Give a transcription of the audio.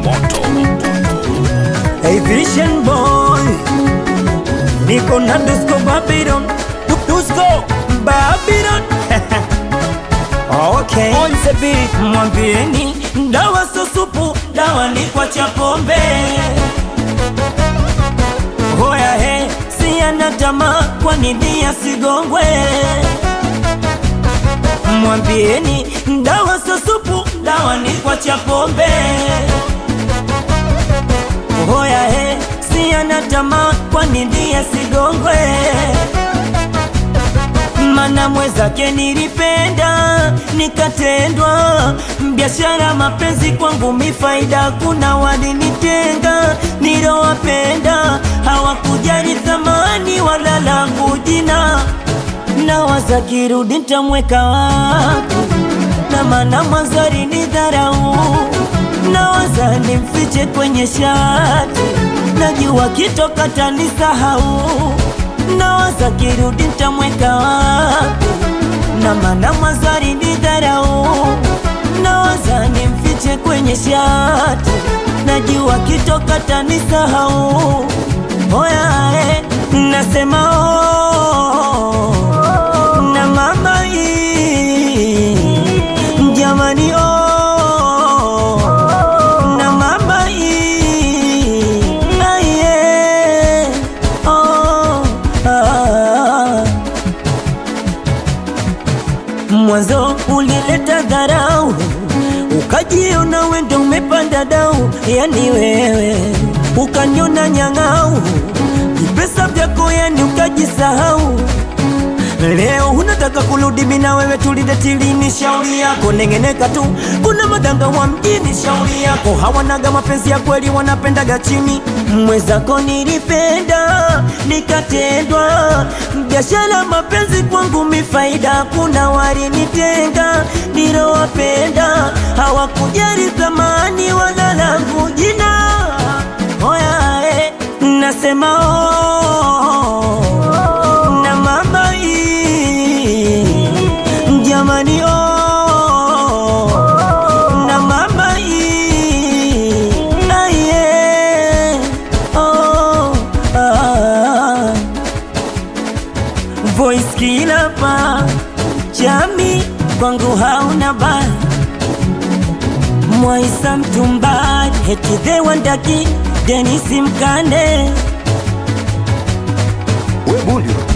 moto Hey Vision Boy Niko na Dusko Babylon Du- Dusko Babylon Okay On the beat. Mwambieni dawa sio supu, dawa ni kwa cha pombe. Hoya he, si ana tamaa, kwa nini asigongwe? Mwambieni dawa sio supu, dawa ni kwa cha pombe. Hoya he, si ana tamaa, kwa nini asigongwe? mana mwezake nilipenda nikatendwa, biashara mapenzi kwangu mifaida, kuna walinitenga nilowapenda, hawakujali thamani wala langu jina, na waza kirudi ntamweka wapi, na mana mwanzo alinidharau, na waza nimfiche kwenye shati, najua kitoka tanisahau nawaza kirudi ntamweka wapi, na maana mwanzo alinidharau, nawaza nimfiche kwenye shati, najua kitoka tanisahau. Oya eh, nasema oh, na mama hii jamani oh, na mama hii aye oh, ah. Mwanzo ulileta dharau, ukajiona wendo umepanda dau, yani wewe ukaniona nyang'au, vipesa vyako yani ukajisahau. Leo unataka kurudi mimi na wewe tulidetilini, shauri yako nengeneka tu. Kuna madanga wa mjini, shauri yako hawanaga mapenzi ya kweli, wanapendaga chini. Mwezako nilipenda nikatendwa, biashara mapenzi kwangu mifaida, kuna walinitenga nilowapenda, hawakujali thamani wala langu jina. Oya, eh, nasema oh, na mama hii jamani oh, na mama hii aye oh, ah. Voice kila pa chami kwangu hauna ba Mwaisa mtumbari heti the wandaki Denisi Mkande we bundi